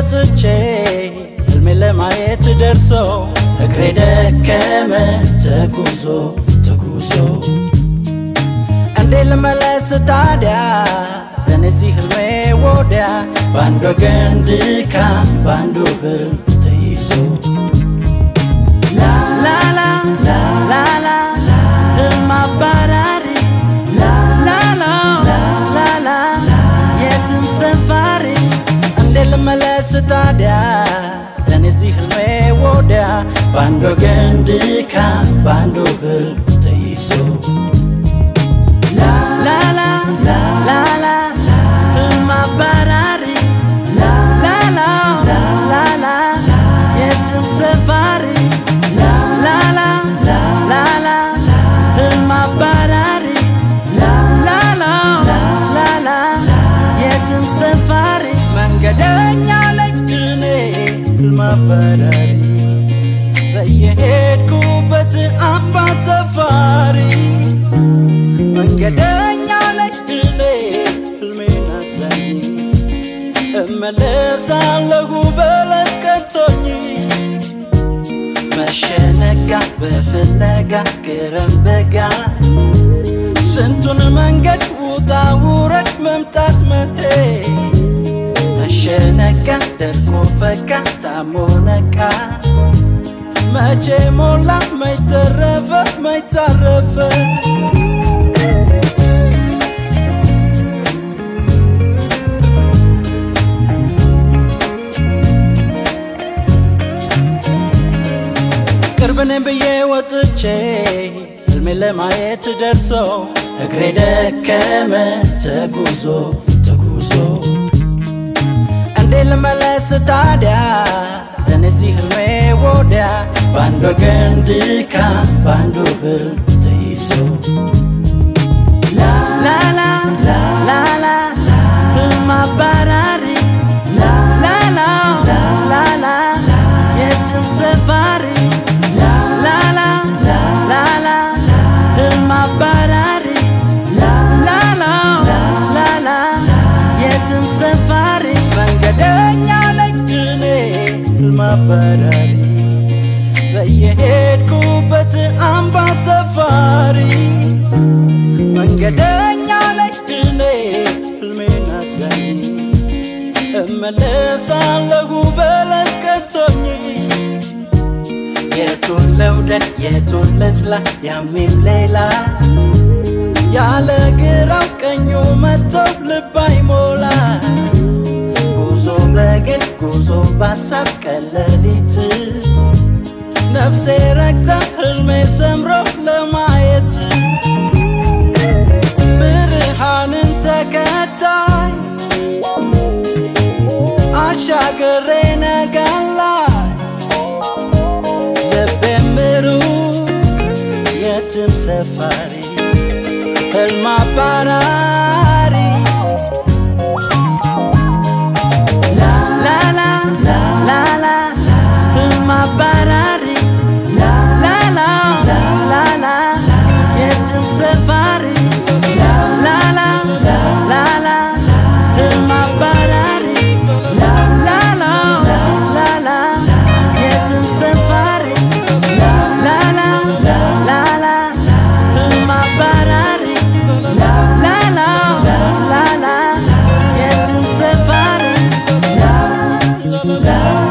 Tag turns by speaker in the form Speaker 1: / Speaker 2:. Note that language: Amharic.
Speaker 1: ወጥቼ ህልሜ ለማየት ደርሶ እግሬ ደከመ ተጉዞ ተጉዞ እንዴ ልመለስ ታዲያ እነዚህ ህልሜ ወዲያ በአንድ ወገን ድካም በአንዱ ህልም ተይዞ ላላ ላላ ህልም አባራሪ ላላ ላላ የትም ሰፋሪ እንዴ ልመለስ ታዲያ እነዚህ ህልሜ ወዲያ በአንድ ወገን ድካም በአንዱ ህልም ተይዞ ላላ ላላ ህልም አባራሪ ላላ ላላ የትም ሰፋሪ ላላ ላላ ህልም አባራሪ ላላ ላላ የትም ሰፋሪ መንገደኛ ነኝ እኔ ህልም አባራሪ በየሄድኩበት አምባ ሰፋሪ መንገደኛ ነኝ እኔ ህልሜን አዳኝ እመለሳለሁ በለስ ከቶኝ መሸነጋ በፍለጋ ግረም በጋ ስንቱን መንገድ ውጣ ውረድ መምጣት መሄድ መሸነጋ ደርቆ ፈካ ታሞ ነቃ መቼ ሞላ መይተረፈ መይታረፈ ቅርብን ብዬ ወጥቼ ህልሜ ለማየት ደርሶ እግሬ ደከመ ተጉዞ ተጉዞ እንዴ ልመለስ ታዲያ እነዚህ ህልሜ ወዲያ በአንድ ወገን ድካም በአንዱ ህልም ተይዞ ላላ ላላ ህልም አባራሪ ላላ ላላ የትም ሰፋሪ ላላ ላላ ህልም አባራሪ ላላ ላላ የትም ሰፋሪ መንገደኛ ነኝ እኔ ህልም አባራሪ በየሄድኩበት አምባ ሰፋሪ መንገደኛ ነኝ እኔ ህልሜን አዳኝ እመለሳለሁ በለስ ከቶኝ የቱን ልውደድ የቱን ልጥላ ያሚም ሌላ ያለ ግራው ቀኙ መጥተው ልብ አይሞላ ጉዞ በግድ ጉዞ ባሳብ ቀለሊት ነፍሴ ረግታ ህልሜ ሰምሮ ለማየት ብርሃንን ተከታይ አሻገሬ ነጋላይ ልቤም ብሩህ የትም ሰፋሪ ህልም አባራሪ ላላ ላላ ህልም አባራሪ ላላ ላላ የትም ሰፋሪ ላላ ላላ ህልም አባራሪ ላላ ላላ የትም ሰፋሪ ላላ ላላ ህልም አባራሪ ላላ ላላ የትም ሰፋሪ ላ